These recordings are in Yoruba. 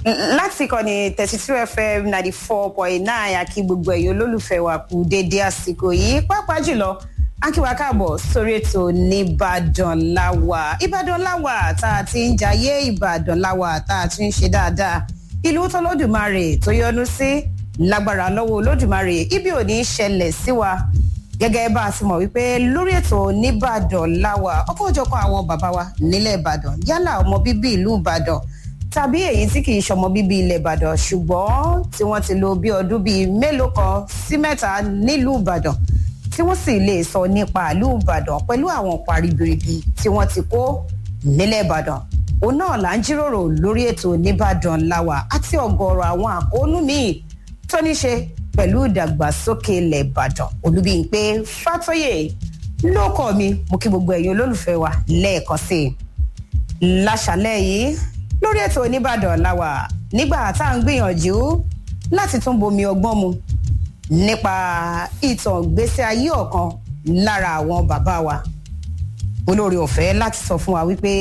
láti ìkànnì thirty two fm ninety four point nine àkí gbogbo ẹ̀yin olólùfẹ́ wa kú déédé àsìkò yìí pàápàá jùlọ akíwa káàbọ̀ sórí ètò nìbàdàn láwà ìbàdàn láwà tá a ti ń jayé ìbàdàn láwà tá a ti ń ṣe dáadáa ìlú tọ́lọ́dùmarè tó yọ́nú sí lágbára lọ́wọ́ olódùmarè ibi ò ní í ṣẹlẹ̀ sí wa gẹ́gẹ́ bá a ti mọ̀ wípé lórí ètò nìbàdàn láwà ọkọ̀ òjọ̀kan àwọn bàbá wa nílẹ̀ ìbàdàn yálà ọmọ bíbí ìlú ìbàdàn tàbí èyí tí kì í ṣọmọ bíbí ilẹ̀ ìbàdàn ṣùgbọ́n tí wọ́n ti lo bí ọdún bíi mélòó kan sí mẹ́ta nílùú ìbàdàn tí wọ́n sì lè sọ nípa ìlú ìbàdàn pẹ̀lú àwọn paribiribi tí wọ́n ti kó nílẹ̀ ìbàdàn òun náà là ń jíròrò lórí ètò nìbàdàn láwà àti ọ̀gọ̀ọ̀rọ̀ àwọn àkóónú míì tó ní ṣe pẹ̀lú ìdàgbàsókè ilẹ̀ ìbàdàn olúbíyìnpé fàtọ́yè lóko mi mo kí gbogbo ẹ̀yin olólùfẹ́ wa lẹ́ẹ̀kan sí i láṣàlẹ̀ yìí lórí ètò oníbàdàn làwà nígbà tá à ń gbìyànjú láti tún bomi ọgbọ́n mu nípa ìtàn gbèsè ayé ọ̀kan lára àwọn bàbá wa olórí ọ̀fẹ́ láti sọ fún wa wípé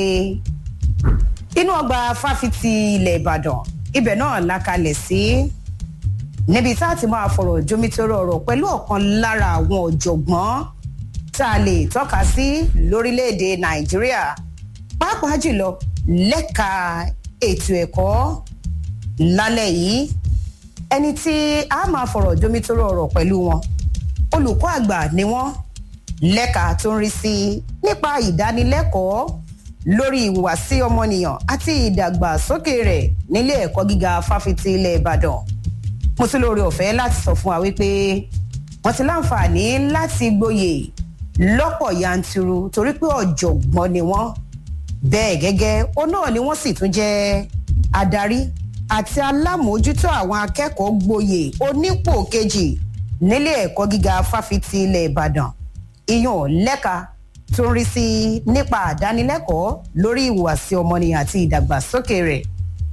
inú ọgbà fáfitì ilẹ̀ ìbàdàn ibẹ̀ náà la kalẹ̀ sí níbi tá a ti máa fọ̀rọ̀ jomitoro ọ̀rọ̀ pẹ̀lú ọ̀kan lára àwọn ọ̀jọ̀gbọ́n tá a lè tọ́ka sí lórílẹ̀‐èdè nàìjíríà pàápàá jùlọ lẹ́ka ètò ẹ̀kọ́ lálẹ́ yìí ẹni tí a máa fọ̀rọ̀ jomitoro ọ̀rọ̀ pẹ̀lú wọn olùkọ́ àgbà ni wọ́n lẹ́ka tó ń rí sí nípa ìdánilẹ́kọ̀ọ́ lórí ìhùwàsí ọmọnìyàn àti ìdàgbàsókè rẹ̀ nílé ẹ̀kọ́ gíga fáfitì ilẹ̀ ìbàdàn mo tún lóore ọ̀fẹ́ láti sọ fún wa wípé wọ́n ti láǹfààní láti gboyè lọ́pọ̀ yanturu torí pé ọ̀jọ̀gbọ́n ni wọ́n bẹ́ẹ̀ gẹ́gẹ́ ó náà ni wọ́n sì tún jẹ́ adarí àti alámòójútó àwọn akẹ́kọ̀ọ́ gboyè onípò kejì nílé ẹ̀kọ́ gíga fáfitì ilẹ̀ ìbàdàn ìyàn lẹ́ka tó ń rí sí nípa àdánilẹ́kọ̀ọ́ lórí ìhùwàsí ọmọnìyàn àti ìdàgbàsókè rẹ̀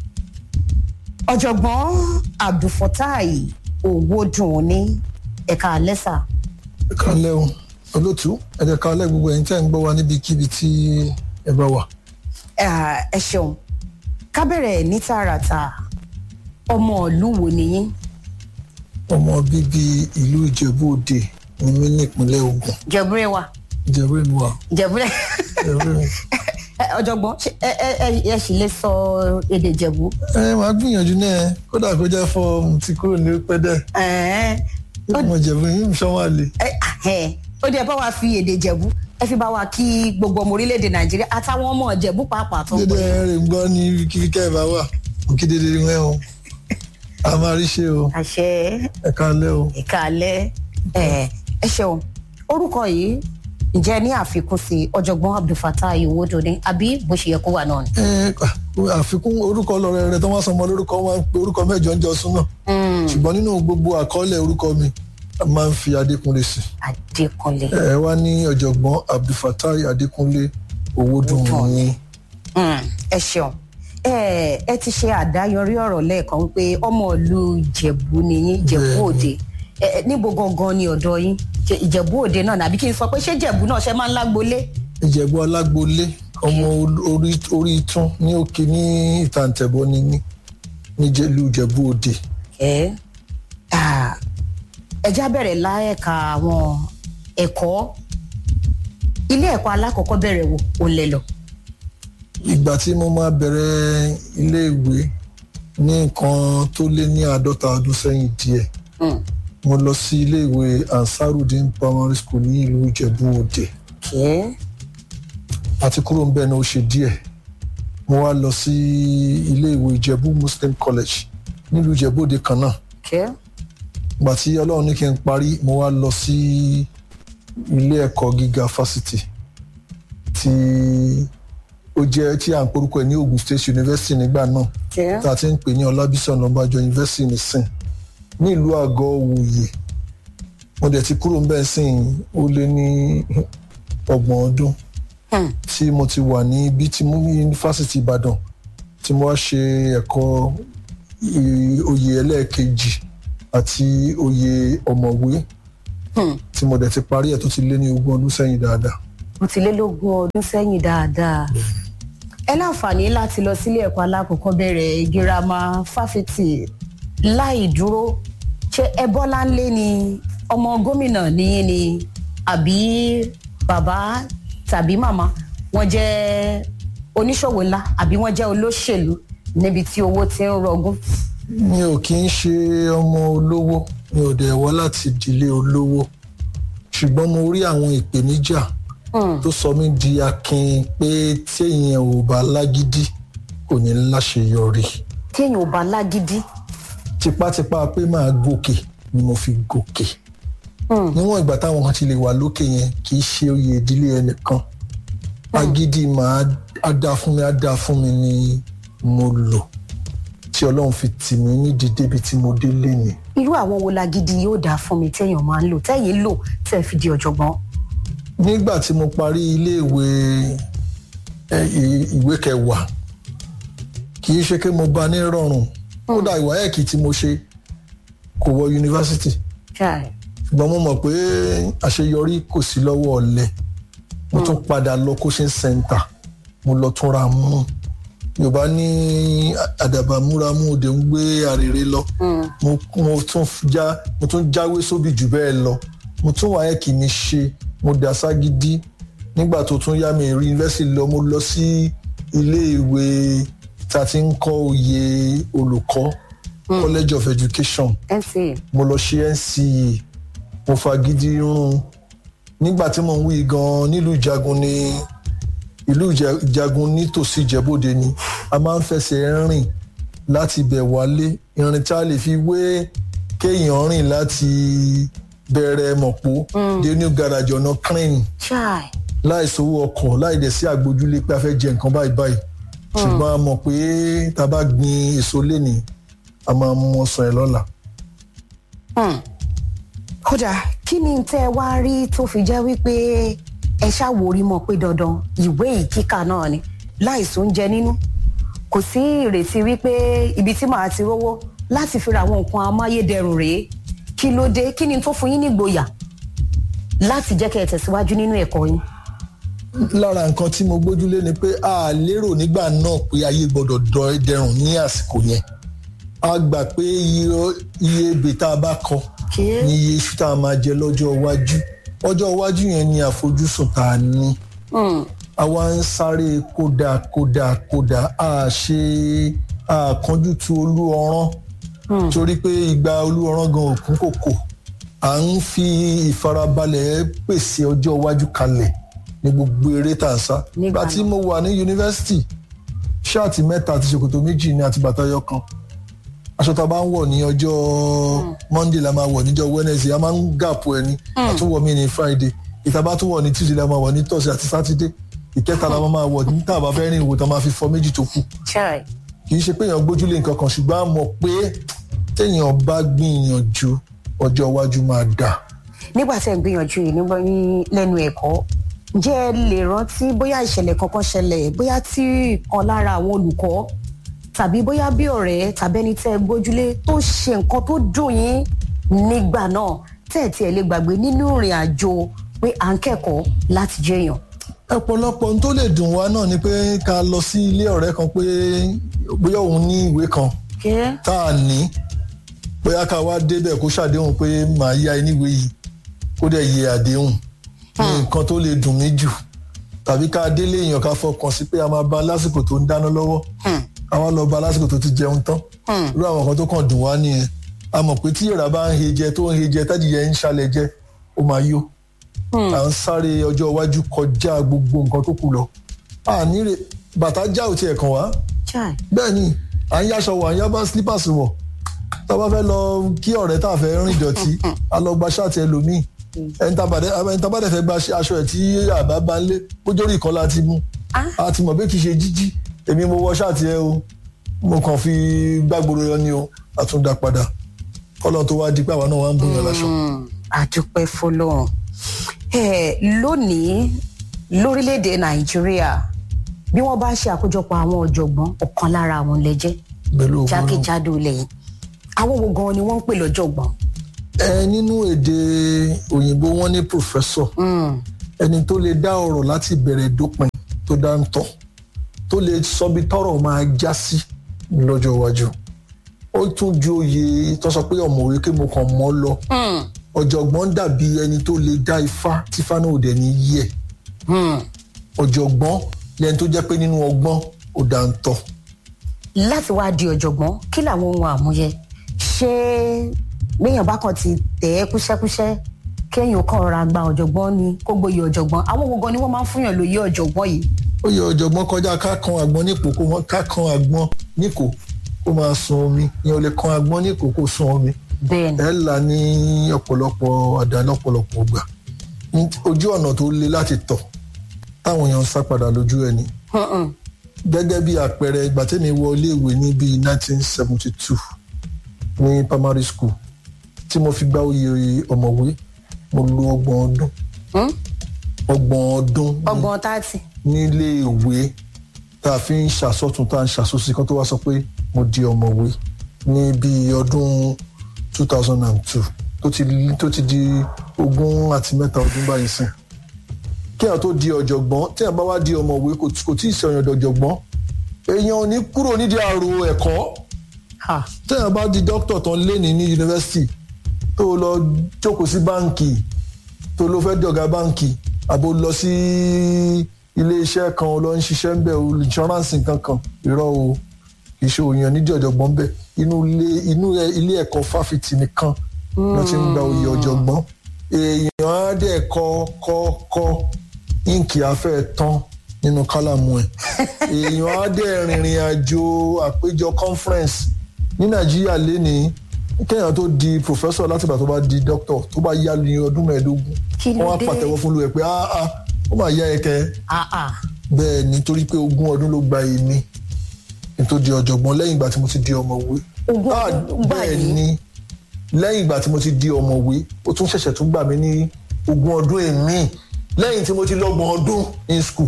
ọ̀jọ̀gbọ́n abdulfatai owódùn ní ẹ̀ka lẹ́sà. ẹ̀ka lẹ́hùn olótú ẹ̀ka alẹ́ gbogbo ẹ̀yin tẹ́ ń gbọ́ wa níbikíbi tí ẹ bá wà ẹ ṣeun ká bẹ̀rẹ̀ ní tààràtà ọmọ ìlú wo nìyí. ọmọ bíbí ìlú ìjẹ̀bú òde ni mí nípínlẹ̀ ogun jẹ̀búrẹ́ wa. ìjẹ̀bú ni wà. jẹ̀búrẹ́ ìjẹ̀bú ni. ọ̀jọ̀gbọ́n ṣé ẹ ẹ ẹ ẹ sì lè sọ èdè jẹ̀bú. ẹ máa gbìyànjú náà kódà kó jẹ́ fọ́ mo ti kúrò ní pẹ́dẹ́ ẹ̀ẹ́n ọmọ ìjẹ̀bú yìí ń sọ́wọ́n àlè. ẹ ẹ ó dẹ̀ bá wa fi èdè jẹ̀bú ẹ fi bá wa kí gbogbo ọmọ orílẹ̀-èdè nàìjíríà àtàwọn ọmọ ìjẹ̀bú pàápàá tó ń dédé bọ̀. rẹ̀ ń gbọ́ ní kíkẹ́ ẹ̀ bá wà òkè dédé rẹ̀ o a máa rí ṣe o àṣẹ ẹ̀ka alẹ́ o. ìkàlẹ̀ ẹ ẹ ṣeun orúkọ yìí ǹjẹ́ ní àfikún sí ọ̀jọ̀gbọ́n abdulfatai owódò ní àbí bó ṣe yẹ kó wà náà ni. Ẹ, àfikún orúkọ lọrẹ rẹ tó wá sọmọ lórúkọ wọn máa ń pe orúkọ mẹ́jọ ń jọ súnà ṣùgbọ́n nínú gbogbo àkọọ́lẹ̀ orúkọ mi a máa ń fi adékúnlé sí adékúnlé. ẹ wá ní ọ̀jọ̀gbọ́n abdulfatai adékúnlé owódùn Owódùn. ní Mm, ẹ ṣeun ẹ ẹ ti ṣe àdáyọrí ọ̀rọ̀ lẹ́ẹ̀kan wípé ọmọ ìlú ìjẹ̀bú ni yín ìjẹ̀bú Bẹ́ẹ̀ni. òde ẹ ẹ, níbo gangan ni ọ̀dọ̀ yín Ṣé ìjẹ̀bú òde náà nàbí kí n sọ pé ṣé ìjẹ̀bú náà ṣe máa ń lágbolé. ìjẹ̀bú alágbolé ọmọ orí orí itún ní òkè ní ìtàǹtẹ̀bọ ní ní níjẹ̀lú ìjẹ̀bú òde ẹ ah, ẹ já bẹ̀rẹ̀ láẹ̀ka àwọn ẹ̀kọ́ ilé ẹ̀kọ́ alákọ̀ọ́kọ́ bẹ̀rẹ̀ wò ó lẹ lọ. ìgbà tí mo máa bẹ̀rẹ̀ iléèwé ní nǹkan tó lé ní àádọ́ta ọdún sẹ́yìn díẹ̀ Mm, mo lọ sí iléèwé ansarudin primary school ní ìlú ìjẹ̀bú òde okay. àti kúrò ń bẹ̀ ní ó ṣe díẹ̀ mo wá lọ sí iléèwé ìjẹ̀bú muslim college nílùú ìjẹ̀bú òde kan náà Okay. ìgbà tí ọlọ́run ní kí n parí mo wá lọ sí ilé ẹ̀kọ́ gíga fásitì tí ó jẹ́ tí à ń porúkọ ẹ̀ ní ogun state university nígbà náà Okay. tá a ti ń pè ní ọlábísí ọ̀nàbàjọ university nìsín ní ìlú àgọ́ òwòye mo dẹ̀ ti kúrò ńbẹ̀ sìn ó lé ní ọgbọ̀n ọdún Hmm. tí mo ti wà ní ibi tí mo ní yunifásitì ìbàdàn tí mo wá ṣe ẹ̀kọ́ i- oyè ẹlẹ́ẹ̀kejì àti oyè ọ̀mọ̀wé Hmm. tí mo dẹ̀ ti parí ẹ̀ tó ti lé ní ogún ọdún sẹ́yìn dáadáa. mo ti lé lógún ọdún sẹ́yìn dáadáa ẹ láǹfààní láti lọ sílé ẹ̀kọ́ alákọ̀ọ́bẹ̀rẹ̀ girama fáfitì láì dúró ṣé ẹ bọ́lá ńlé ni ọmọ gómìnà nìyí ni àbí bàbá tàbí màmá wọn jẹ́ oníṣòwò ńlá àbí wọn jẹ́ olóṣèlú níbi tí owó ti ń rọgún. mi ò kí ń ṣe ọmọ olówó mi ò dẹ̀ wá láti ìdílé olówó ṣùgbọ́n mo rí àwọn ìpèníjà tó sọ mí di akin pé téèyàn ò bá lágídí kò ní láṣeyọrí téèyàn ò bá lágídí. tipátipá pé máa gòkè ni mo fi gòkè níwọ̀n ìgbà táwọn kan ti lè wà lókè yẹn kì í ṣe oyè ìdílé ẹnìkan agídí máa á dá fún mi á dá fún mi ni mo lò tí ọlọ́run fi tì mí nídìí débi tí mo dé lénìí. irú àwọn wo lágídí yóò dáa fún mi téèyàn máa ń lò téèyàn lò tẹ́ fi di ọ̀jọ̀gbọ́n. nígbà tí mo parí iléèwé ẹ, ì- ìwé kẹwàá kì í ṣe pé mo bá ní rọrùn kódà ìwà ẹ̀kì tí mo ṣe kò wọ yunifásitì Chai. ṣùgbọ́n mo mọ̀ pé àṣeyọrí kò sí lọ́wọ́ ọ̀lẹ mo tún padà lọ coaching center mo lọ túnra mú yorùbá ní àdàbà múramú òde ń gbé àrèrè lọ mo mo tún já mo tún jáwé sóbì jù bẹ́ẹ̀ lọ mo tún wáyé kì í ní ṣe mo dà ságídí nígbà tó tún yá mi rí yunifásitì lọ mo lọ sí ilé ìwé tá a ti ń kọ́ oyè olùkọ́ college of education NCA. mo lọ ṣe NCE mo fagídí rún nígbà tí mo ń wí gan nílùú ìjagun ní ìlú Ìjà- ìjagun nítòsí ìjẹ́bòde ni a máa ń fẹsẹ̀ rìn láti bẹ̀ wálé ìrìn tí a lè fi wé kéèyàn rìn láti bẹ̀rẹ̀ mọ̀pó dé new garage ọ̀nà crane Chai. láì sówó ọkọ̀ láì dẹ̀ sí àgbójúlé pé a fẹ́ jẹ nǹkan báyìí báyìí ṣùgbọ́n a mọ̀ pé tá a bá gbin èso lénìí a máa mú ọsàn ẹ̀ lọ́la. kódà kí ni tẹ́ ẹ wá rí tó fi jẹ́ wípé ẹ ṣàwòrí mọ̀ pé dandan ìwé ìkíkà náà ni láìsí oúnjẹ nínú kò sí ìrètí wípé ibi tí màá ti rówó láti fi ra àwọn nǹkan amáyédẹrùn rèé kí ló dé kí ni tó fún yín nígboyà láti jẹ́ kẹ́ ẹ tẹ̀síwájú nínú ẹ̀kọ́ yín. lára nǹkan tí mo gbójúlé ni pé a lérò nígbà náà pé ayé gbọ́dọ̀ dọ dẹrùn ní àsìkò yẹn a gbà pé iye iye ebè tá a bá kọ Kí? ní iye iṣu tá a máa jẹ lọ́jọ́ iwájú ọjọ́ iwájú yẹn ni àfojúsùn tá a ní àwa ń sáré kódà kódà kódà a ṣe àkánjú tu olú ọrán torí pé ìgbà olú ọrán gan òkun kòkò à ń fi ìfarabalẹ̀ pèsè ọjọ́ iwájú kalẹ̀ ní gbogbo eré tá à ń sá. Nígbà nígbà tí náà. mo wà ní yunifásitì ṣáàtì mẹ́ta àti ṣòkòtò méjì ní àti bàtà ẹyọ kan aṣọ tá a bá ń wọ̀ ní ọjọ́ monday la máa wọ̀ níjọ́ wednesday a máa ń gàpò ẹni àtúwọ̀ mi ní friday ìta bá tún wọ̀ ní tuesday la máa wọ̀ ní thursday àti saturday ìkẹta la máa wọ̀ ní tá a bá fẹ́ rìn ìwò tá a máa fi fọ méjì tó kù Chai. kì í ṣe pé èèyàn gbójúlé nǹkan kan ṣùgbọ́n a mọ̀ pé téèyàn bá gbìyànjú ọjọ́ iwájú máa dà. nígbà tẹ́ ń gbìyànjú yìí nígbà ní lẹ́nu ẹ̀kọ́ ǹjẹ́ ẹ lè rántí bóyá ìṣẹ̀lẹ̀ kankan ṣẹlẹ̀ bóyá tí kan lára àwọn olùkọ́ tàbí bóyá bí ọ̀rẹ́ tàbí ẹni tẹ́ ẹ gbójúlé tó ṣe nǹkan tó dùn yín nígbà náà tẹ́ ẹ̀ tí ẹ lè gbàgbé nínú ìrìn àjò pé à ń kẹ́kọ̀ọ́ láti jẹ́ èèyàn. ọ̀pọ̀lọpọ̀ ohun tó lè dùn wá náà ni pé ká lọ sí ilé ọ̀rẹ́ kan pé bóyá òun ní ìwé kan tá a ní bóyá ká wá débẹ̀ kó ṣàdéhùn pé màá yá ẹ níwèé yìí kó dẹ̀ yẹ àdéhùn ní nǹkan tó lè dùn mí jù tàbí ká délé èèyàn ká fọkàn sí pé a máa bá lásìkò tó ń dáná lọ́wọ́ ká wá lọ bá lásìkò tó ti jẹun tán irú àwọn kan tó kàn dùn wá nìyẹn a mọ̀ pé tí ìrà bá ń he jẹ tó ń he jẹ tádìyẹ ń ṣalẹ̀ jẹ ó máa yó à ń sáré ọjọ́ iwájú kọjá gbogbo nǹkan tó kù lọ a níre bàtà já ò tiẹ̀ kàn wá Chai. bẹ́ẹ̀ ni à ń yáṣọ wọ̀ à ń yá bá slippers wọ̀ tá a bá fẹ́ lọ kí ọ̀rẹ́ tá a fẹ́ rìn dọ̀tí a lọ gba ṣáàtì ẹlòmíì ẹni tá a bá dẹ̀- ẹni tá a bá dẹ̀ fẹ́ gba aṣọ ẹ̀ tí àbá bá ń lé kójórí ìkọ́ la ti mú a ti mọ̀ pé kì í ṣe jíjí èmi mo wọ ṣáàtì ẹ o mo kàn fi gbàgbóró yọ ni o a tún dá padà kọ́lọ́ tó wá di pé àwa náà wá ń bùn yàn láṣọ. àdúpẹ́ fọlọ́run Eh, lónìí lórílẹ̀‐èdè nàìjíríà bí wọ́n bá ṣe àkójọpọ̀ àwọn ọ̀jọ̀gbọ́n ọ̀kan lára àwọn lẹ́jẹ́ pẹ̀lú ògbó náà. jákèjádò ilẹ̀ yìí àwọn wo gan ni wọ́n ń pè lọ́jọ̀gbọ́n. ẹ nínú èdè òyìnbó wọn ní professor ẹni tó lè dá ọ̀rọ̀ láti bẹ̀rẹ̀ dópin tó dá ń tọ́ tó lè sọ bí tọ́rọ̀ máa já sí lọ́jọ́ iwájú ó tún ju oyè tó sọ pé ọ̀mọ̀wé kí mo kàn mọ́ lọ ọ̀jọ̀gbọ́n dàbí ẹni tó lè dá ifá tífá náà ò dẹ̀ ní yẹ ọ̀jọ̀gbọ́n lẹ́ni tó jẹ́ pé nínú ọgbọ́n ò dá ń tọ̀ láti wá di ọ̀jọ̀gbọ́n kí làwọn ohun àmúyẹ ṣé béèyàn bá kàn ti tẹ̀ ẹ́ kúṣẹ́kúṣẹ́ kéèyàn kàn ra gba ọ̀jọ̀gbọ́n ni kó gboyè ọ̀jọ̀gbọ́n àwọn wo gan ni wọ́n máa ń fúnyàn lóyè ọ̀jọ̀gbọ́n yìí. ó yẹ ọ̀jọ̀gbọ́n kọjá ká kan àgbọn nípò kó wọn- ká kan àgbọn níkò kó máa sun omi ìyẹn ò lè kan àgbọn níkò kó sun omi bẹ́ẹ̀ ni ẹ là ní ọ̀pọ̀lọpọ̀ àdá lọ́pọ̀lọpọ̀ gbà Ní- ojú ọ̀nà tó le láti tọ̀ táwọn èèyàn ń sá padà lójú ẹni Mm-mm. gẹ́gẹ́ bí àpẹẹrẹ ìgbà tẹ́mi wọ iléèwé ní bíi 1972 ní primary school tí mo fi gba oyè ọ̀mọ̀wé mo lo ọgbọ̀n ọdún Hmm? ọgbọ̀n ọdún ní- ọgbọ̀n tààtì nílé ìwé tá a fi ń ṣàsọtún tá a ń ṣàsọsí kan tó wá sọ pé mo di ọ̀mọ̀wé ní bíi ọdún 2002 tó ti tó ti di ogún àti mẹ́ta ọdún báyìí sìn kí àwọn tó di ọ̀jọ̀gbọ́n tí àwọn bá wá di ọ̀mọ̀wé kò kò tí ì sọ̀yàn dọ̀jọ̀gbọ́n èèyàn ò ní kúrò nídìí àrò ẹ̀kọ́ Ha. tí àwọn bá di dókítà tán léni ní yunifásitì tó lọ jókòó sí báǹkì tó lọ fẹ́ di ọ̀gá báǹkì àbò lọ sí ilé iṣẹ́ kan lọ ń ṣiṣẹ́ ń bẹ̀ o insurance kankan irọ́ o kì í ṣe òyìn nídìí ọ̀jọ̀gbọ́n bẹ̀ inú ilé inú ẹ- ilé ẹ̀kọ́ fáfitì nìkan ló ti ń gba oyè ọ̀jọ̀gbọ́n èèyàn á dẹ̀ kọ́ kọ́ kọ́ íǹkì afẹ́ tán nínú kálámù ẹ̀ èèyàn á dẹ̀ rìnrìn àjò àpéjọ conference ní nàìjíríà lénìí kéèyàn tó di professor látìgbà tó bá di doctor tó bá yá ní ọdún mẹ́ẹ̀ẹ́dógún Kí ló wọ́n á dé? pàtẹ́wọ́ fún lu ẹ̀ pé ah ah ó máa yá ẹkẹ Ah, ah. bẹ́ẹ̀ nítorí pé ogún ọdún ló gba èmi kí n tó di ọ̀jọ̀gbọ́n lẹ́yìn ìgbà tí mo ti di ọ̀mọ̀wé Ogún Ah, ọdún gbà bẹ́ẹ̀ yín? ni lẹ́yìn ìgbà tí mo ti di ọ̀mọ̀wé ó tún ṣẹ̀ṣẹ̀ tún gbà mí ní ogún ọdún èmi lẹ́yìn tí mo ti lọ́gbọ̀n ọdún in school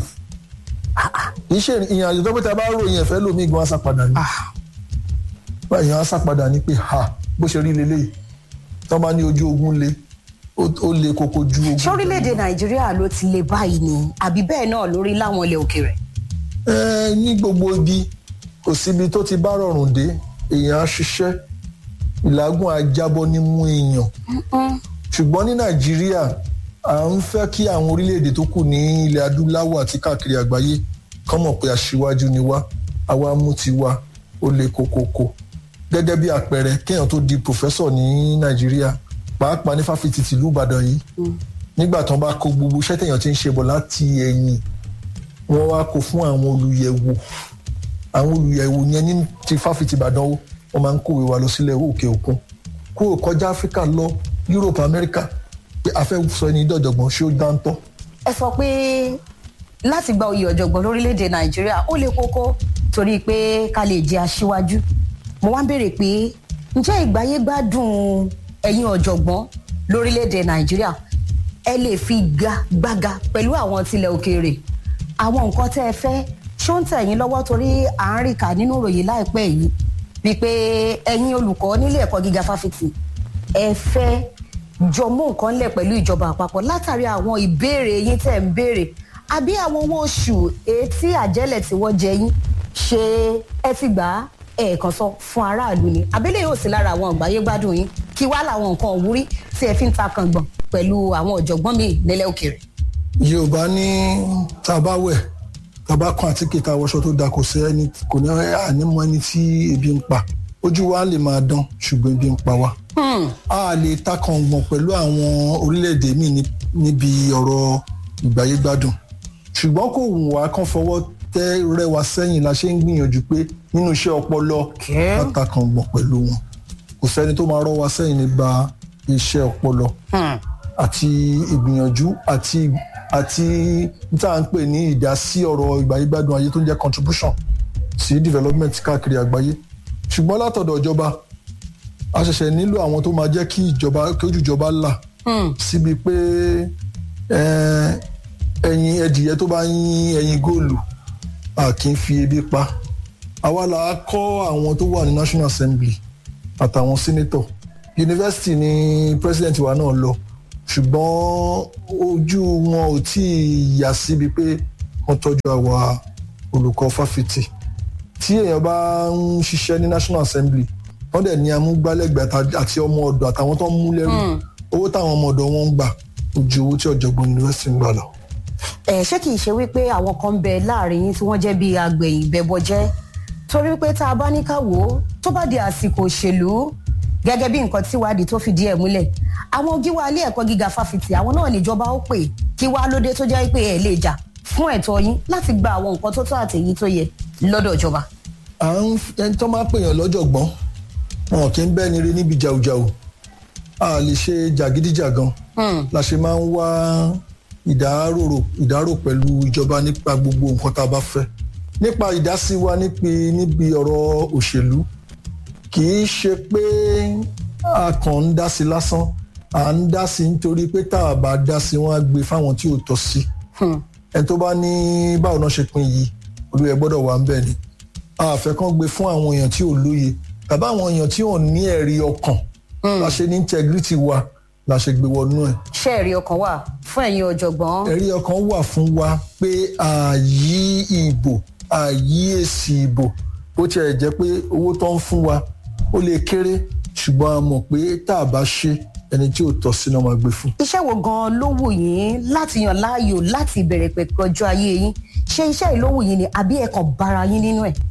iṣẹ́ ìyẹn àjò tó pé ta bá ròyìn ẹ̀fẹ́ lómi gan asápadà ni Ah. báyìí asápadà ni pé ha bó ṣe rí leléyìí tó bá ní ojú ogun le ó ó le koko ju ogun. ṣé orílẹ̀-èdè nàìjíríà ló ti le báyìí ni àbí bẹ́ẹ̀ náà lórí láwọn ilẹ̀ òkèèrè. ẹ ní gbogbo ibi kò síbi tó ti bá rọrùn dé èèyàn á ṣiṣẹ́ ìlágùn á jábọ́ nímú èèyàn ṣùgbọ́n ní nàìjíríà à ń fẹ́ kí àwọn orílẹ̀-èdè tó kù ní ilẹ̀ adúláwọ̀ àti káàkiri àgbáyé kán mọ̀ pé aṣíwájú ni wá àwa mú ti wá ó le kókókó gẹ́gẹ́ bí àpẹẹrẹ kéèyàn tó di pòfẹ́sọ̀ ní nàìjíríà pàápàá ní fáfitì tìlú ìbàdàn yìí nígbà tán bá kó gbogbo iṣẹ́ téèyàn ti ń ṣe bọ̀ láti ẹ̀yìn wọ́n wá kó fún àwọn olùyẹ̀wò àwọn olùyẹ̀wò yẹn ní ti fáfitì ìbàdàn ó wọ́n máa ń kówé wa lọ sílẹ̀ òkè òkun kúrò kọjá áfíríkà lọ europe amẹ́ríkà pé a fẹ́ sọ ẹni dọ̀jọ̀gbọ́n ṣé ó dáńtọ́ ẹ sọ pé láti gba oyè ọ̀jọ̀gbọ́n lórílẹ̀‐èdè nàìjíríà ó le kókó torí pé ká lè jẹ́ aṣíwájú mo wá ń béèrè pé ǹjẹ́ ìgbáyé gbádùn ẹ̀yin ọ̀jọ̀gbọ́n lórílẹ̀‐èdè nàìjíríà ẹ lè fi ga gbága pẹ̀lú àwọn tilẹ̀ òkèèrè àwọn nǹkan tẹ́ ẹ fẹ́ ṣó ń tẹ̀yìn lọ́wọ́ torí à ń rí kà nínú ìròyìn láìpẹ́ yìí wípé ẹ̀yin olùkọ́ nílé ẹ̀kọ́ gíga fáfitì ẹ fẹ́ jọ mú nǹkan lẹ̀ pẹ̀lú ìjọba àpapọ̀ látàrí àwọn ìbéèrè yín tẹ̀ ń béèrè àbí àwọn owó oṣù etí àjẹlẹ̀ tí wọ́n jẹ yín ṣé ẹ ti gbà á ẹ̀ẹ̀kan sọ fún aráàlú ni àbílẹ̀ yóò sí lára àwọn ìgbáyé gbádùn yín kí wá làwọn nǹkan òwúrí tí ẹ fi ń ta kàngbọ̀n pẹ̀lú àwọn ọ̀jọ̀gbọ́n mi nílẹ̀ òkèèrè. yorùbá ní tá a bá wẹ̀ tá a bá kan àtíkè tá a wọṣọ tó da kò sí ẹni kò ní ànímọ́ ẹni tí ebi ń pa ojú wa lè máa dán ṣùgbọ́n ebi ń pa wá a lè takàngbọ̀n pẹ̀lú àwọn orílẹ̀-èdè míì ní- níbi ọ̀rọ̀ ìgbáyégbádùn ṣùgbọ́n kò wù wá kán fọwọ́ tẹ́ rẹwà sẹ́yìn la ṣe ń gbìyànjú pé nínú iṣẹ́ ọpọlọ Okay. ká takàngbọ̀n pẹ̀lú wọn kò sẹ́ni tó máa rọ́ wa sẹ́yìn nígbà iṣẹ́ ọpọlọ àti ìgbìyànjú àti àti tá à ń pè ní ìdásí ọ̀rọ̀ ìgbáyégbádùn ayé tó ń jẹ́ contribution sí development káàkiri àgbáyé ṣùgbọ́n látọ̀dọ̀ ìjọba a ṣẹ̀ṣẹ̀ nílò àwọn tó máa jẹ́ kí ìjọba kí ojú ìjọba là síbi pé eh, ẹyin ẹdìyẹ tó bá yín ẹyin góòlù a kì í fi ebi pa àwa là á kọ́ àwọn tó wà ní national assembly àtàwọn senator yunifásitì ni president wa náà lọ ṣùgbọ́n ojú wọn ò tí ì yà síbi pé wọ́n tọ́jú àwa olùkọ́ fáfitì tí èèyàn bá ń ṣiṣẹ́ ní national assembly wọ́n dẹ̀ ní amúgbálẹ́gbẹ̀ẹ́ àti ọmọ ọ̀dọ̀ àtàwọn tó ń mú lẹ́rù owó táwọn ọmọ ọ̀dọ̀ wọn ń gbà ó ju owó tí ọ̀jọ̀gbọ́n yunifásitì ń gbà lọ. ẹ ṣé kìí ṣe wípé àwọn kan ń bẹ láàrin yín tí wọ́n jẹ́ bíi agbẹ̀yìn bẹbọjẹ́ torí wípé tá a bá ní ká wò ó tó bá di àsìkò òṣèlú gẹ́gẹ́ bí nǹkan tí wádìí tó fìdí ẹ̀ múlẹ̀ àwọn gíwá ilé ẹ̀kọ́ gíga fáfitì àwọn náà níjọba ó pè kí wá lóde tó jẹ́ pé ẹ̀ lè jà fún ẹ̀tọ́ yín láti gba àwọn nǹkan tó tó àtẹ̀yí tó yẹ lọ́dọ̀ ìjọba. à ń ẹni tó máa pèèyàn lọ́jọ̀gbọ́n wọn kì í bẹ́ẹ̀ ni rí níbi jàùjàù a lè ṣe jàgídíjàgan la ṣe máa ń wá ìdárò ìdárò pẹ̀lú ìjọba nípa gbogbo nǹkan tá a bá fẹ́ nípa ìdásí wa níbi ọ̀rọ̀ òṣèlú kì í ṣe pé a kàn ń dá sí lásán à ń dá sí nítorí pé tá a bá dá sí wọn á gbé fáwọn tí ò tọ́ sí ẹni tó bá ní báwo náà ṣe pín yìí olóyè gbọ́dọ̀ wà ń bẹ̀ ni a fẹ́ kàn gbé fún àwọn èèyàn tí ò lóye tàbí àwọn èèyàn tí ò ní ẹ̀rí ọkàn la ṣe ní integrity wa la ṣe gbé wọnú ẹ̀. ṣé ẹ̀rí ọkàn wà fún ẹ̀yin ọ̀jọ̀gbọ́n. ẹ̀rí ọkàn wà fún wa pé ààyè ìbò ààyè èsì ìbò bó tiẹ̀ jẹ́ pé owó tó ń fún wa ó lè kéré ṣùgbọ́n a mọ̀ pé tá a bá ṣe ẹni tí ò tọ́ sí náà máa gbé fún. iṣẹ́ wo gan-an ló wù yín láti yàn láàyò láti ìbẹ̀rẹ̀ pẹ̀pẹ̀ ọjọ́ ayé yín ṣé iṣẹ́ yìí ló wù yín ni àbí ẹ kàn bára yín nínú ẹ̀.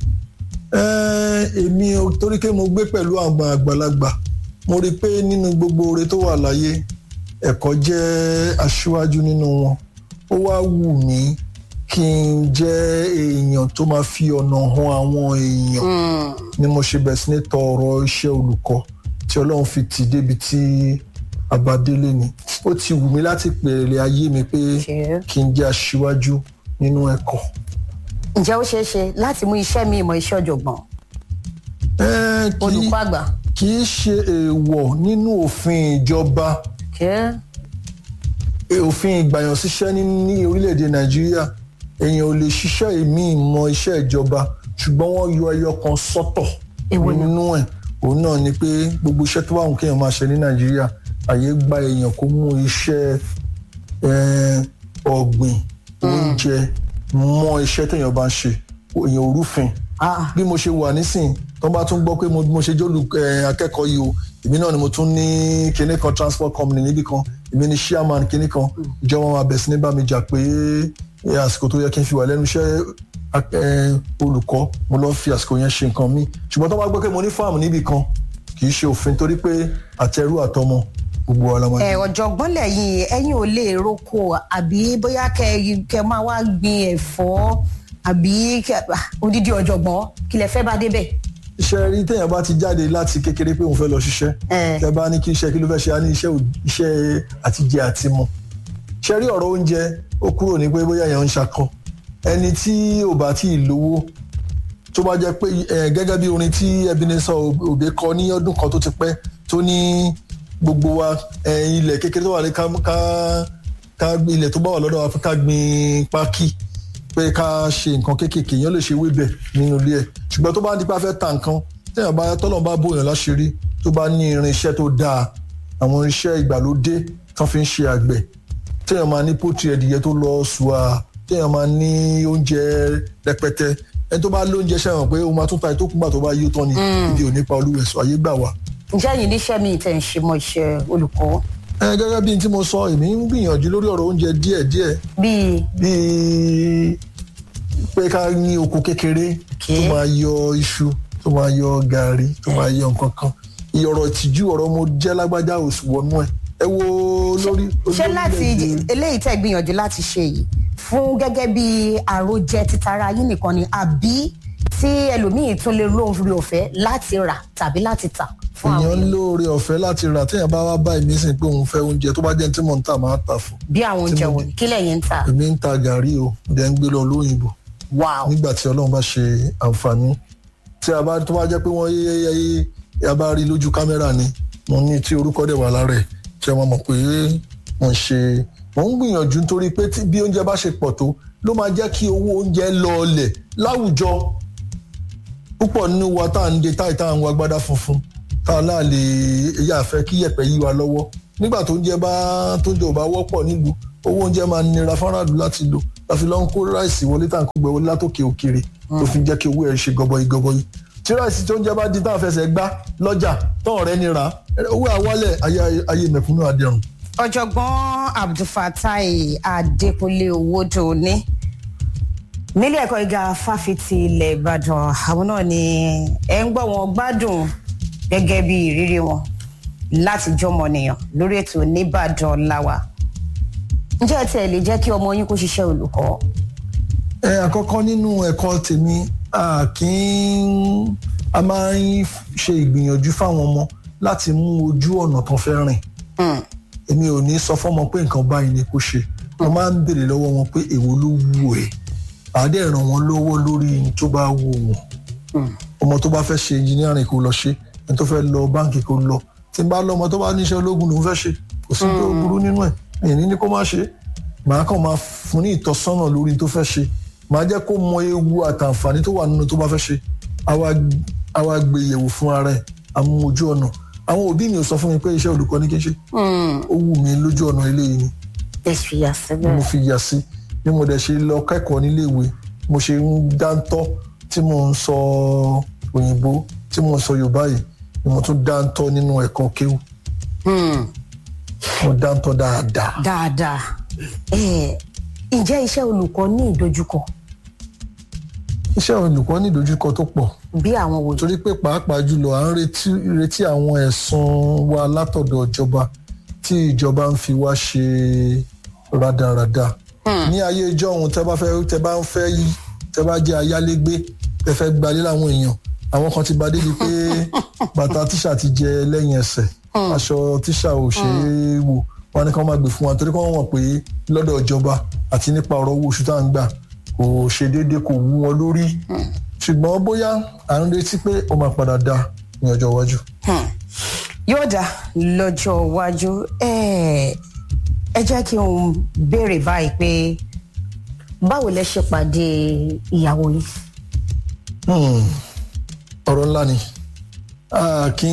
èmi torí pé mo gbé pẹ̀lú àwọn àgbàlagbà mo rí i pé nínú gbogbo oore tó wà láyé ẹ̀kọ́ jẹ́ aṣíwájú nínú wọn ó wá wù mí kí n jẹ́ èèyàn tó máa fi ọ̀nà han àwọn èèyàn ni mo ṣe bẹ̀rẹ̀ sí ní tọ ọ̀rọ̀ iṣẹ́ olùkọ́ tí ọlọ́run fi tì débi tí abadélé ni ó ti wù mí láti pèrè ayé mi pé kí n jẹ́ aṣíwájú nínú ẹ̀kọ́. ǹjẹ́ ó ṣeé ṣe láti mú iṣẹ́ mi ìmọ̀ iṣẹ́ ọ̀jọ̀gbọ́n olùkọ́ àgbà. kì í ṣe èèwọ̀ nínú òfin ìjọba òfin ìgbàyàn síṣẹ́ ní orílẹ̀-èdè nàìjíríà èèyàn ò lè ṣiṣẹ́ èmi ìmọ̀ iṣẹ́ ìjọba ṣùgbọ́n wọ́n yọ ẹyọ kan sọ́tọ̀ nínú ẹ̀ òun náà ni pé gbogbo iṣẹ́ tó bá wù kéèyàn máa ṣe ní nàìjíríà àyè gba èèyàn kó mú iṣẹ́ ọ̀gbìn oúnjẹ mọ́ iṣẹ́ téèyàn bá ń ṣe èèyàn òrùfin bí mo ṣe wà nísìn tó bá tún gbọ́ pé mo ṣe jólù akẹ́kọ̀ọ́ yìí o èmi náà ni mo tún ní kinní kan transport company níbì kan èmi ni chairman kinní kan ìjọba máa bẹ̀ sí ní bá mi jà pé àsìkò tó yẹ kí n fi wà lẹ́nu iṣẹ́ olùkọ́ mo lọ fi àsìkò yẹn ṣe nǹkan mi ṣùgbọ́n tó bá gbọ́ pé mo ní fáàmù níbì kan kì í ṣe òfin torí pé àtẹrù àtọmọ gbogbo wa la máa. ẹ ọ̀jọ̀gbọ́n lẹ́yìn ẹ̀yin ò lè roko àbí bóyá kẹ kẹ máa wá gbin ẹ̀fọ́ àbí odidi ọ̀jọ̀gbọ́n kí lẹ fẹ́ bá débẹ̀. iṣẹ́ rí téèyàn bá ti jáde láti kékeré pé òun fẹ́ lọ ṣiṣẹ́ tẹ bá ní kí iṣẹ́ kí ló fẹ́ ṣe á ní iṣẹ́ iṣẹ́ àtijẹ àti mu ṣe rí ọ̀rọ̀ oúnjẹ ó kúrò ní pé bóyá èèyàn ń ṣakọ ẹni tí ò bá tí ì lówó tó bá jẹ́ pé gẹ́gẹ́ bí orin tí Ebenezer Obey kọ ní ọdún kan tó ti pẹ́ tó ní gbogbo wa ilẹ̀ kékeré tó wà ní ká ká ilẹ̀ tó bá wà lọ́dọ̀ wa ká gbin pákí pé ká ṣe nǹkan kéékèèké èèyàn lè ṣe wébẹ̀ nínú ilé ẹ̀ ṣùgbọ́n tó bá nípa fẹ́ ta nǹkan téèyàn bá tọ́lọ̀ bá bóyàn láṣìírí tó bá ní irinṣẹ́ tó dáa àwọn irinṣẹ́ ìgbàlódé tán fi ń ṣe àgbẹ̀ téèyàn máa ní pọ́tì ẹ̀dìyẹ tó lọ ṣùà téèyàn máa ní oúnjẹ rẹpẹtẹ ẹni tó bá lóúnjẹ ṣẹ́wọ̀n pé ó máa tún ta ètò kúgbà tó bá yí ó tán ni ibi ò nípa olúwẹ̀sọ ayé gbà wá. ǹjẹ́ yìí níṣẹ́ mi tẹ̀ ń ṣe mọ́ iṣẹ́ olùkọ́. ẹ gẹ́gẹ́ bí n tí mo sọ èmi ń gbìyànjú lórí ọ̀rọ̀ oúnjẹ díẹ̀díẹ̀. bíi. bíi pé ká ní oko kékeré tó máa yọ iṣu tó máa yọ gàrí tó máa yọ nǹkan kan ìyọ̀rọ̀ ìtìjú ọ̀rọ̀ mo jẹ́ lágbájá òsì wọnú ẹ̀ ẹ wo lórí. ṣé láti eléyìí tẹ́ gbìyànjú láti ṣe yìí fún gẹ́gẹ́ bí àròjẹ títara yín nìkan ni àbí tí ẹlòmíín tún lè lóore ọ̀fẹ́ láti rà tàbí láti tà fún àwọn èèyàn lóore ọ̀fẹ́ láti rà téèyàn bá wá bá èmi sìn pé òun fẹ́ oúnjẹ tó bá jẹ́ tí mò ń tà máa tà fún. bí àwọn oúnjẹ wo kí lẹ́yìn ń tà. èmi ń ta gàrí o dẹ̀ ń gbé lọ lóyìnbó. wow nígbà tí ọlọ́run bá ṣe àǹfààní tí a bá tó bá jẹ́ pé wọ́n yé a bá rí lójú kámẹ́rà ni mo ní tí orúkọ dẹ̀ wà lára ẹ̀ tí wọ́n mọ̀ pé mo ń ṣe mo ń gbìyànjú nítorí pé bí oúnjẹ bá ṣe pọ̀ tó ló máa jẹ́ kí owó oúnjẹ lọọlẹ̀ láwùjọ púpọ̀ nínú wa tá à ń de táì tá à ń wọ agbádá funfun tá a náà lè èyí àfẹ́ kí yẹ̀pẹ̀ yí wa lọ́wọ́ nígbà tó oúnjẹ bá tó oúnjẹ ò bá wọ́pọ̀ nílùú owó oúnjẹ máa nira fáráàlú láti lò la fi lọ ń kó ráìsì wọlé tá à ń kó gbẹ wọlé látòkè òkèrè tó fi jẹ́ kí owó ẹ̀ ṣe gọbọi gọbọi tí ráìsì tó ń jẹ́ bá di táwọn fẹsẹ̀ gbá lọ́jà tán ọ̀rẹ́ ni ra owó àwálẹ̀ ayé ayé mẹ̀kúnnù adẹ̀rùn. ọ̀jọ̀gbọ́n abdulfatai adékúnlé owódò ní nílé ẹ̀kọ́ gíga fáfitì ilẹ̀ ìbàdàn àwọn náà ni ẹ̀ ń gbọ́ wọn gbádùn gẹ́gẹ́ bí ìrírí wọn láti jọmọnìyàn lórí ètò nìbàdàn láwa ǹjẹ́ ẹ tẹ̀ lè jẹ́ kí ọmọ yín kó ṣiṣẹ́ olùkọ́ ẹ àkọ́kọ́ nínú ẹ̀kọ́ tèmi a kì í a máa ń ṣe ìgbìyànjú fáwọn ọmọ láti mú ojú ọ̀nà tó fẹ́ rìn èmi ò ní sọ fọ́mọ pé nǹkan báyìí ni kó ṣe mo máa ń béèrè lọ́wọ́ wọn pé èwo ló wù ẹ́ àádẹ ràn wọ́n lọ́wọ́ lórí ohun tó bá wù wọ́n ọmọ tó bá fẹ́ ṣe engineering kó lọ ṣe ẹni tó fẹ́ lọ báǹkì kó lọ tí n bá lọ́mọ tó bá níṣẹ́ ológun lòún fẹ́ ṣe kò sí tó burú nínú ẹ̀ èyí ní kó má ṣe màá kàn máa fún ní ìtọ́sọ́nà lórí tó fẹ́ ṣe màá jẹ́ kó mọ ewu àtàǹfààní tó wà nínú tó bá fẹ́ ṣe àwa gbé yẹ̀wò fún ara ẹ̀ àmú ojú ọ̀nà àwọn òbí mi ò sọ fún mi pé iṣẹ́ olùkọ́ ní kí n ṣe ó wù mí lójú ọ̀nà eléyìí ni èsì yà síbẹ̀. mo fi yà sí bí mo dẹ̀ ṣe lọ kẹ́kọ̀ọ́ níléèwé mo ṣe ń dáńtọ́ tí mo ń sọ òyìnbó tí mo ń sọ yorùbá yìí ni mo tún dáńtọ́ nínú ẹ̀kọ́ kéwù mo dáńtọ́ dáadáa. dáadáa ǹjẹ́ iṣẹ́ olùkọ́ ní ìdojúkọ iṣẹ́ olùkọ́ ní ìdojúkọ tó pọ̀ bí àwọn wòye. torí pé pàápàá jùlọ à ń retí retí àwọn ẹ̀sùn wa látọ̀dọ̀ ìjọba tí ìjọba ń fi wá ṣe rádaràda ní ayé ìjọ ohun tẹ bá fẹ́ tẹ bá ń fẹ́ yí tẹ bá jẹ́ ayálégbé tẹ fẹ́ gbalé láwọn èèyàn àwọn kan ti bá débi pé bàtà tíṣà ti jẹ lẹ́yìn ẹsẹ̀ aṣọ tíṣà ò ṣe é wò wọn ní kí wọn máa gbé fún wa torí kí wọn mọ̀ pé lọ́dọ̀ ìjọba àti nípa ọ̀rọ̀ owó oṣù tá à ń gbà kò ṣe déédéé kò wú wọn lórí ṣùgbọ́n bóyá à ń retí pé ó máa padà dá ní ọjọ́ iwájú. yóò dá lọ́jọ́ iwájú ẹ jẹ́ kí n béèrè báyìí pé báwo lẹ ṣe pàdé ìyàwó yìí. ọ̀rọ̀ ńlá ni kí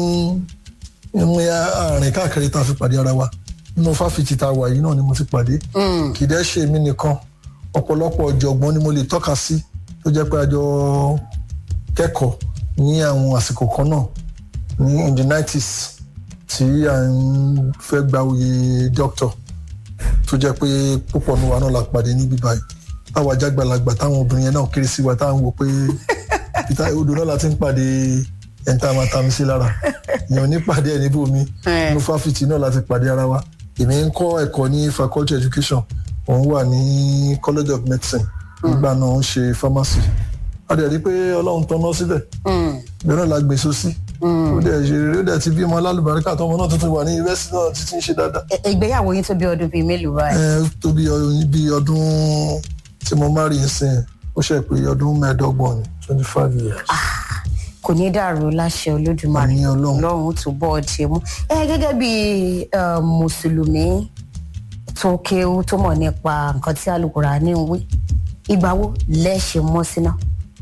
n mú àárín káàkiri tá a fi pàdé ara wa nínú fáfitì tá a wà yìí náà ni mo ti pàdé kì í dẹ́ ṣe mí nìkan ọ̀pọ̀lọpọ̀ ọ̀jọ̀gbọ́n ni mo lè tọ́ka sí tó jẹ́ pé a jọ kẹ́kọ̀ọ́ ní àwọn àsìkò kan náà ní in the nineties tí à ń fẹ́ gba oyè doctor tó jẹ́ pé púpọ̀ ní wa náà la pàdé níbí báyìí táwa jágbàlagbà táwọn obìnrin yẹn náà kéré sí wa táwọn wò pé peter odò náà la ti ń pàdé ẹni tá a máa ta mi sí lára èèyàn ní pàdé ẹ̀ níbòmí inú fáfitì náà la ti pàdé ara wa èmi ń kọ́ ẹ̀kọ́ ní faculty education òun wà ní college of medicine nígbà náà ń ṣe pharmacy a dẹ̀ rí pé ọlọ́run tọ́ná síbẹ̀ bẹ́ẹ̀ náà la gbèsò sí ó dẹ̀ ṣe rere ó dẹ̀ ti bímọ alálùbáríkà tọmọ náà tuntun wà ní yunifásitì náà títí ń ṣe dáadáa. ìgbéyàwó yín tó bí ọdún bíi mélòó báyìí. ẹ tó bí ọdún tí mo má rí i sìn ó ṣe pé ọdún mẹ́ẹ̀ẹ́dọ́gbọ̀n ni twenty five years. kò ní dàrú láṣẹ olódùmarè Àmín Ọlọ́run. ọlọ́run tó bọ́ ọ ti mú. ẹ gẹ́gẹ́ bí mùsùlùmí tó kéwú tó mọ̀ nípa nǹkan tí Al-Kùránì ń wí ìgbà wo lẹ́ẹ̀ṣẹ̀ mọ́ síná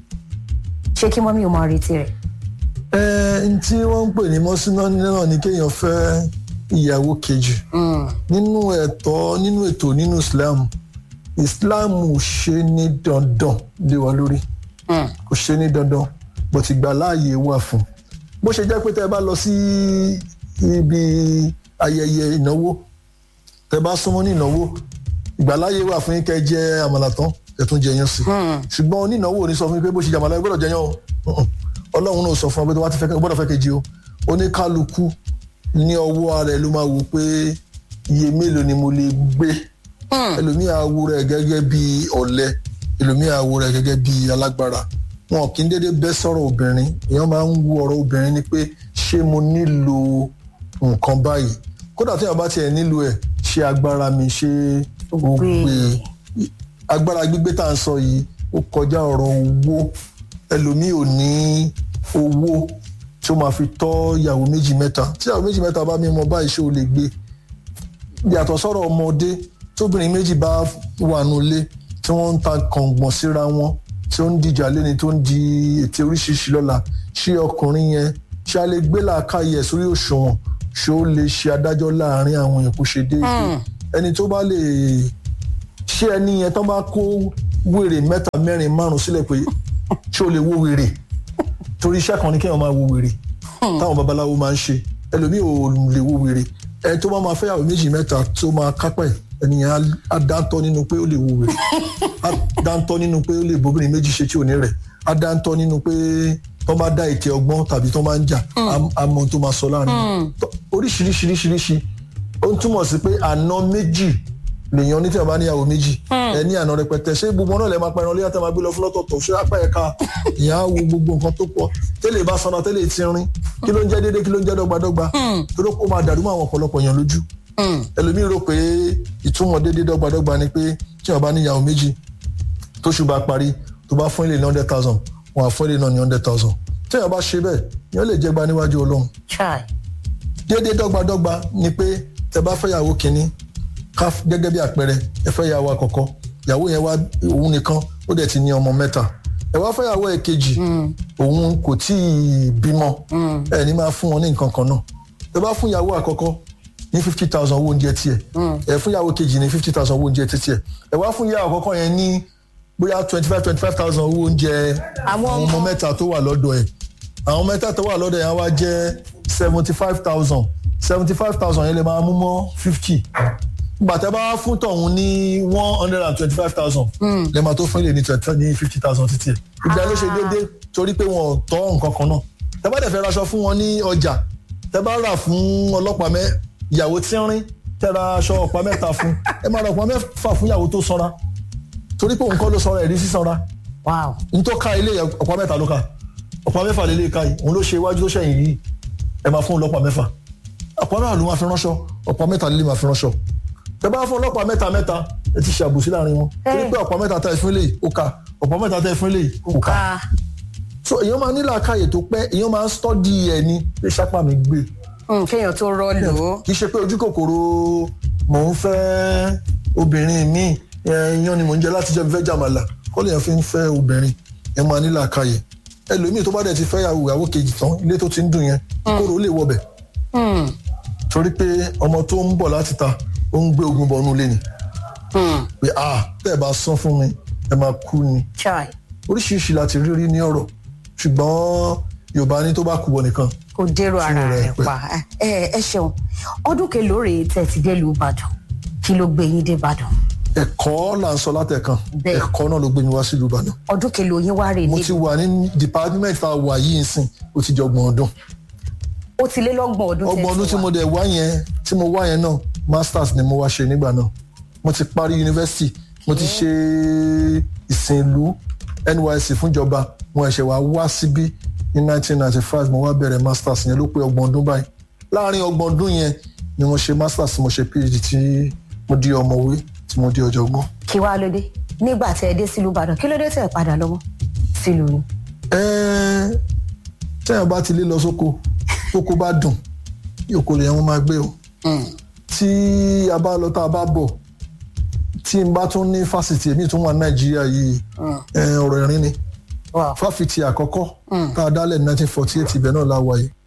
ṣé kí mọ́mí ò máa retí rẹ̀. ẹ n tí wọ́n ń pè ní mọ́síná náà ni kéèyàn fẹ́ ìyàwó kejì nínú ẹ̀tọ́ nínú ètò nínú Islam Islam ò ṣe ní dandan lé wa lórí kò ṣe ní dandan bó ti gbà láàyè wà fún bó ṣe jẹ́ pé tẹ́ ẹ bá lọ sí ibi ayẹyẹ ìnáwó tẹ́ bá súnmọ́ ní ìnáwó ìgbàláyè wà fún yín kẹ́ jẹ àmàlà tán ẹ tún jẹ yẹn sí ṣùgbọ́n onínáwó ò ní sọ fún yín pé bó ṣe jẹ àmàlà ẹ gbọ́dọ̀ jẹ yẹn o Ọlọ́run náà sọ fún ọ pé tó bá ti fẹ́ gbọ́dọ̀ fẹ́ kejì o oníkálukú ní ọwọ́ ara ẹ̀ ló máa wò pé iye mélòó ni mo lè gbé ẹlòmíà wo rẹ̀ gẹ́gẹ́ bí ọ̀lẹ ẹlòmíà wo rẹ̀ gẹ́gẹ́ bí alágbára wọn kì í dédé bẹ́ sọ̀rọ̀ obìnrin èèyàn máa ń wo ọ̀rọ̀ obìnrin ni pé ṣé mo nílò nǹkan báyìí kódà tí èèyàn bá tiẹ̀ nílò ẹ̀ ṣé agbára mi ṣe ó gbé agbára gbígbé tá à ń sọ yìí ó kọjá ọ̀rọ̀ owó ẹlòmíì ò ní owó tí ó máa fi tọ́ ìyàwó méjì mẹ́ta tí ìyàwó méjì mẹ́ta bá mímọ báyìí ṣé o lè gbé yàtọ̀ sọ̀rọ̀ ọmọdé tóbìnrin méjì bá wà nulẹ̀ tí wọ́n ń ta kàngbọ̀n síra wọn tí ó ń dìjà lẹ́ni tó ń di ètè oríṣiríṣi lọ́la ṣé ọkùnrin yẹn ṣé a lè gbé làákàyè ẹ̀ sórí òṣùwọ̀n ṣé ó lè ṣe adájọ́ láàrin àwọn èèyàn kó ṣe déédéé ẹni tó bá lè ṣé ẹni yẹn tó bá kó wèrè mẹ́ta mẹ́rin márùn sílẹ̀ pé ṣé o lè wo wèrè torí iṣẹ́ kan ní kéèyàn máa wo wèrè táwọn babaláwo máa ń ṣe ẹlòmíì ò lè wo wèrè ẹni tó bá máa fẹ́yàwó méjì mẹ́ta tó máa kápẹ́ ẹ̀ ẹnìyẹn á- á dáńtọ́ nínú pé ó lè wo wèrè á dáńtọ́ nínú pé ó lè bóbìnrin méjì ṣe tí ò ní rẹ̀ á dáńtọ́ nínú pé tó bá dá ètè ọgbọ́n tàbí tó máa ń jà á- á mọ ohun tó máa sọ láàrin wọn. Tó- oríṣiríṣiríṣiríṣi ó ń túmọ̀ sí pé àna méjì lèèyàn ní tí a bá níyàwó méjì ẹ ní àna rẹpẹtẹ ṣé gbogbo náà lè máa pẹran léyà tẹ máa gbé lọ fún lọ́tọ̀ọ̀tọ̀ ṣé apá ẹ̀ka ìyá á wo gbogbo nǹkan tó pọ̀ tẹ́lẹ̀ bá sanra tẹ́lẹ̀ ti rin kí ló ń jẹ́ déédéé kí ló ń jẹ́ dọ́gbadọ́gba torí ó máa dàrú mọ́ àwọn ọ̀pọ̀lọpọ̀ èèyàn lójú ẹlòmíì rò pé ìtumọ̀ déédéé dọ́gbadọ́gba ni pé tí wọ́n bá níyàwó méjì tóṣù bá parí tó bá fún ilé ní hundred thousand wọn á fún ilé náà ní hundred thousand tí wọ́n bá ṣe bẹ́ẹ̀ yẹn lè jẹ́ gba níwájú ọlọ́run chai déédéé dọ́gbadọ́gba ni pé tẹ bá fẹ́ yàwó kínní ká f- gẹ́gẹ́ bí àpẹẹrẹ ẹ fẹ́ yàwó àkọ́kọ́ yàwó yẹn wá òun nìkan ó dẹ̀ ti ní ọmọ mẹ́ta ẹ wá fẹ́ yàwó ẹ̀kejì òun kò tí ì bímọ ẹ ní máa fún wọn ní nǹkan kan náà tẹ bá fún yàwó àkọ́kọ́ ní fifty thousand owó oúnjẹ tiẹ̀ ẹ fún yàwó kejì ní fifty thousand owó oúnjẹ tiẹ̀ ẹ wá fún yàwó àkọ́kọ́ yẹn ní bóyá twenty five twenty five thousand owó oúnjẹ Àwọn àwọn ọmọ ọmọ. mẹ́ta tó wà lọ́dọ̀ ẹ̀ àwọn mẹ́ta tó wà lọ́dọ̀ yẹn á wá jẹ́ seventy five thousand seventy five thousand yẹn lè máa mú mọ́ fifty gbàtẹ́ bá wá fún tọ̀hún ní one hundred and twenty five thousand lè máa tó fún ilé ní twenty ní fifty thousand títí ẹ̀ ìgbà ló ṣe déédéé torí pé wọn ò tọ́ nǹkan kan náà tẹ́ bá dẹ̀ fẹ́ raṣọ fún wọn ní ọjà tẹ́ bá rà fún ọlọ́pàá mẹ́ ìyàwó tínrín tẹ́ ra aṣọ ọ̀pá mẹ́ta fún ẹ máa ra ọ̀pá mẹ́fà fún ìyàwó tó sanra torí pé òun kọ́ ló sanra ẹ̀rí sísanra wow n tó ka ilé yẹn ọ̀pá mẹ́ta ló ka ọ̀pá mẹ́fà lè lè ka yìí òun ló ṣe iwájú tó ṣẹ̀yìn yìí ẹ máa fún un lọ́pàá mẹ́fà ọ̀pá mẹ́fà ló máa fi ránṣọ ọ̀pá mẹ́ta lè máa fi ránṣọ tẹ bá fún ọlọ́pàá mẹ́ta mẹ́ta ẹ ti ṣe àbòsí láàrin wọn torí pé ọ̀pá mẹ́ta tẹ fún ilé yìí ó ka ọ̀pá mẹ́ta tẹ fún ilé yìí ó ka ká so èèyàn máa nílò àkàyè tó pẹ́ èèyàn máa ń stọ́dì ẹ̀ ní pé sápá mi gbé Mm, kéèyàn tó rọ́ọ̀lù ó kì í ṣe pé ojú kòkòrò mò ń fẹ́ obìnrin mi yan ni mò ń jẹ láti jẹ́ fẹ́ jàmàlà kọ́ lèèyàn fi ń fẹ́ obìnrin ẹ máa nílò àkàyè ẹlòmíì tó bá dẹ̀ ti fẹ́ yàwó ìyàwó kejì tán ilé tó ti ń dùn yẹn kóró lè wọbẹ̀ Mm, torí pé ọmọ tó ń bọ̀ láti ta ó ń gbé ogun bọnú lé ni mm, pé ah tẹ́ ẹ bá san fún mi ẹ máa kú ni chai oríṣiríṣi láti rí rí ní ọ̀rọ̀ ṣùgbọ́n Yorùbá ní tó bá kú wọ nìkan kò dèrò ara rẹ̀ rẹ̀ pẹ́. pa ẹ ẹ ṣeun ọdún kelòó rèé tẹ́ ti dé ìlú Ìbàdàn kí ló gbé yín dé Ìbàdàn ẹ̀kọ́ là ń sọ látẹ̀kan Bẹ́ẹ̀. ẹ̀kọ́ náà ló gbé mi wá sílùú Ìbàdàn ọdún kelòó yín wá rèé mo ní ti wà ní department tá a wà yìí nsìn ó ti di ọgbọ̀n ọdún ó ti lé lọ́gbọ̀n ọdún tẹ́ ọgbọ̀n ọdún ti tí wà. mo dẹ̀ wá yẹn tí mo wá yẹn náà masters ni mo wá ṣe nígbà náà mo ti parí yunifásitì mo ti ṣe ìsìn ìlú NYSC fúnjọba mo ẹ̀ṣẹ̀ wá wá síbí ní 1995 mo wá bẹ̀rẹ̀ masters yẹn ló pé ọgbọ̀n ọdún báyìí láàárín ọgbọ̀n ọdún yẹn ni mo ṣe masters mo ṣe PhD tí mo di ọ̀mọ̀wé tí mo di ọ̀jọ̀gbọ́n. kí wàá lóde nígbà tẹ́ ẹ dé sílùú Ìbàdàn kí ló dé tẹ́ ẹ padà lọ́wọ́ sílùú yín. Ẹ́ẹ́, téèyàn bá ti lé lọ sóko tóko bá dùn yòókù lèèyàn wọn máa gbé o tí a bá lọ tá a bá bọ̀ tí n bá tún ní fásitì èmi tún wà nàìjíríà yìí ẹ, ọ̀rọ̀ ẹ̀rín ni Wow. fáfitì àkọ́kọ́ tá a dálẹ̀ ní 1948 ibẹ̀ náà la wà yìí